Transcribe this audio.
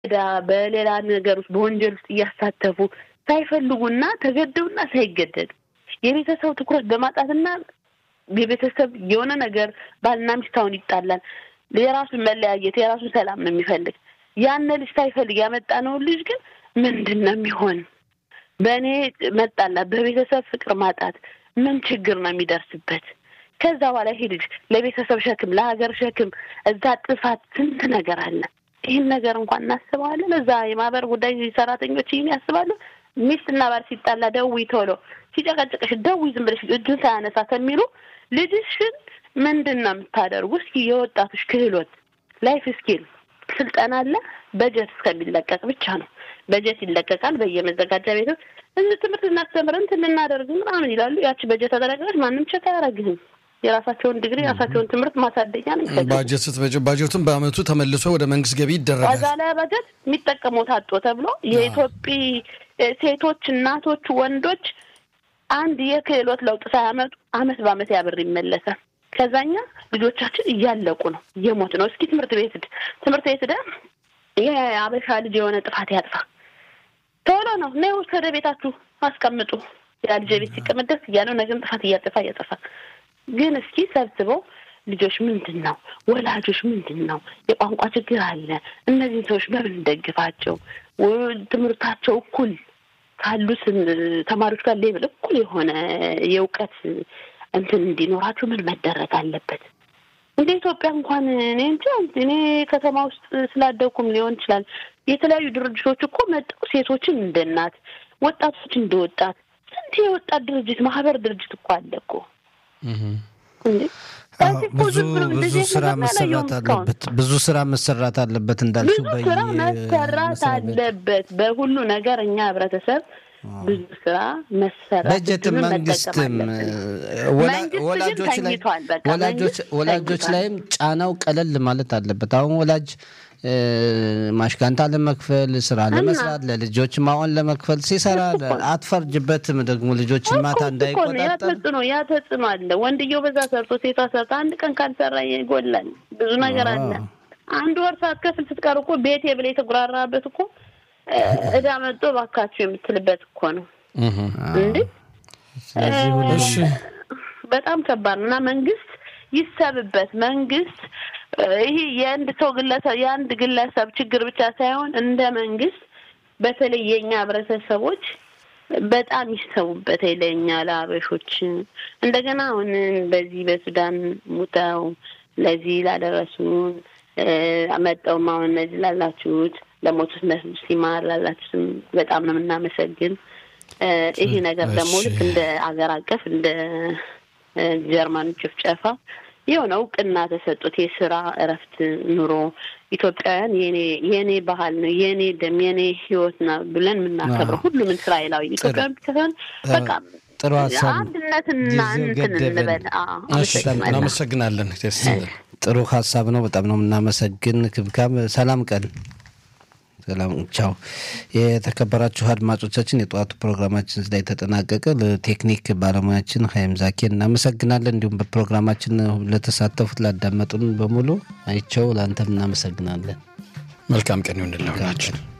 በዳ በሌላ ነገር ውስጥ በወንጀል ውስጥ እያሳተፉ ሳይፈልጉና ተገደውና ሳይገደዱ የቤተሰብ ትኩረት በማጣትና የቤተሰብ የሆነ ነገር ባልና ሚስት አሁን ይጣላል። የራሱን መለያየት የራሱን ሰላም ነው የሚፈልግ። ያን ልጅ ሳይፈልግ ያመጣነውን ልጅ ግን ምንድን ነው የሚሆን? በእኔ መጣላት፣ በቤተሰብ ፍቅር ማጣት ምን ችግር ነው የሚደርስበት? ከዛ በኋላ ይሄ ልጅ ለቤተሰብ ሸክም፣ ለሀገር ሸክም፣ እዛ ጥፋት ስንት ነገር አለ። ይህን ነገር እንኳን እናስበዋለን። እዛ የማህበር ጉዳይ ሰራተኞች ይህን ያስባሉ። ሚስትና ባል ሲጣላ ደውይ ቶሎ ሲጨቀጭቅሽ ደውይ ዝም ብለሽ እጁን ሳያነሳ ከሚሉ ልጅሽን ምንድን ነው የምታደርጉ? እስኪ የወጣቶች ክህሎት ላይፍ ስኪል ስልጠና አለ። በጀት እስከሚለቀቅ ብቻ ነው። በጀት ይለቀቃል በየመዘጋጃ ቤቶች እዚህ ትምህርት እናስተምር እንትን እናደርግ ምናምን ይላሉ። ያቺ በጀት ተጠረቀች ማንም ቸክ አያደርግህም። የራሳቸውን ዲግሪ የራሳቸውን ትምህርት ማሳደጊያ ነው የሚፈልጉት። ባጀት ስትበጀ ባጀቱን በአመቱ ተመልሶ ወደ መንግስት ገቢ ይደረጋል። ከዛ ላይ በጀት የሚጠቀመው ታጦ ተብሎ የኢትዮጵያ ሴቶች፣ እናቶች፣ ወንዶች አንድ የክህሎት ለውጥ ሳያመጡ አመት በአመት ያብር ይመለሳል። ከዛኛ ልጆቻችን እያለቁ ነው፣ እየሞት ነው። እስኪ ትምህርት ቤት ሂድ ትምህርት ቤት ሂደህ የአበሻ ልጅ የሆነ ጥፋት ያጥፋ ቶሎ ነው ነ ወደ ቤታችሁ አስቀምጡ። ያ ልጅ ቤት ሲቀመጥ ደስ እያለው ነገም ጥፋት እያጠፋ እያጠፋ ግን እስኪ ሰብስበው ልጆች ምንድን ነው ወላጆች ምንድን ነው የቋንቋ ችግር አለ። እነዚህን ሰዎች በምን እንደግፋቸው? ትምህርታቸው እኩል ካሉት ተማሪዎች ጋር ሌብል እኩል የሆነ የእውቀት እንትን እንዲኖራቸው ምን መደረግ አለበት? እንደ ኢትዮጵያ እንኳን እኔ እንጃ እኔ ከተማ ውስጥ ስላደኩም ሊሆን ይችላል። የተለያዩ ድርጅቶች እኮ መጠው ሴቶችን እንደ እናት፣ ወጣቶች እንደ ወጣት ስንት የወጣት ድርጅት ማህበር ድርጅት እኮ አለ እኮ እንዴ ብዙ ብዙ ስራ መሰራት አለበት። ብዙ ስራ መሰራት አለበት እንዳልሽው ብዙ ስራ መሰራት አለበት። በሁሉ ነገር እኛ ህብረተሰብ ብዙ ስራ መሰራት በጀትም መንግስትም ወላጆች ወላጆች ላይም ጫናው ቀለል ማለት አለበት። አሁን ወላጅ ማሽካንታ ለመክፈል ስራ ለመስራት ለልጆች ማዋን ለመክፈል ሲሰራ አትፈርጅበትም። ደግሞ ልጆችን ማታ እንዳይቆጣጠር ተጽዕኖ ያ ተጽዕኖ አለ። ወንድየው በዛ ሰርቶ ሴቷ ሰርታ አንድ ቀን ካልሰራ ይጎላል። ብዙ ነገር አለ። አንድ ወር ሳትከፍል ስትቀር እኮ ቤቴ ብለህ የተጉራራበት እኮ እዳ መጥቶ ባካችሁ የምትልበት እኮ ነው እንዴ። በጣም ከባድ ነው እና መንግስት ይሰብበት። መንግስት ይህ የአንድ ሰው ግለሰብ የአንድ ግለሰብ ችግር ብቻ ሳይሆን እንደ መንግስት በተለይ የእኛ ህብረተሰቦች በጣም ይሰቡበት ለእኛ ለአበሾች እንደገና አሁን በዚህ በሱዳን ሙተው ለዚህ ላደረሱን መጠውም አሁን እነዚህ ላላችሁት ለሞቱት ነፍስ ይማር ላላችሁትም በጣም ነው የምናመሰግን። ይሄ ነገር ደግሞ ልክ እንደ አገር አቀፍ እንደ ጀርመን ጭፍጨፋ የሆነ እውቅና ተሰጡት። የስራ እረፍት ኑሮ ኢትዮጵያውያን የኔ የኔ ባህል ነው የኔ ደም የኔ ህይወት ነው ብለን የምናከብረው ሁሉም እስራኤላዊ ኢትዮጵያውያን ብቻ ሳይሆን በቃ ጥሩ ሀሳብ አንድነትና እንትን እንበል። እናመሰግናለን። ጥሩ ሀሳብ ነው። በጣም ነው የምናመሰግን። ክብካም ሰላም ቀን ሰላም ቻው። የተከበራችሁ አድማጮቻችን የጠዋቱ ፕሮግራማችን ላይ ተጠናቀቀ። ለቴክኒክ ባለሙያችን ሀይም ዛኬ እናመሰግናለን። እንዲሁም በፕሮግራማችን ለተሳተፉት ላዳመጡን በሙሉ አይቸው ለአንተም እናመሰግናለን። መልካም ቀን ይሁንልን።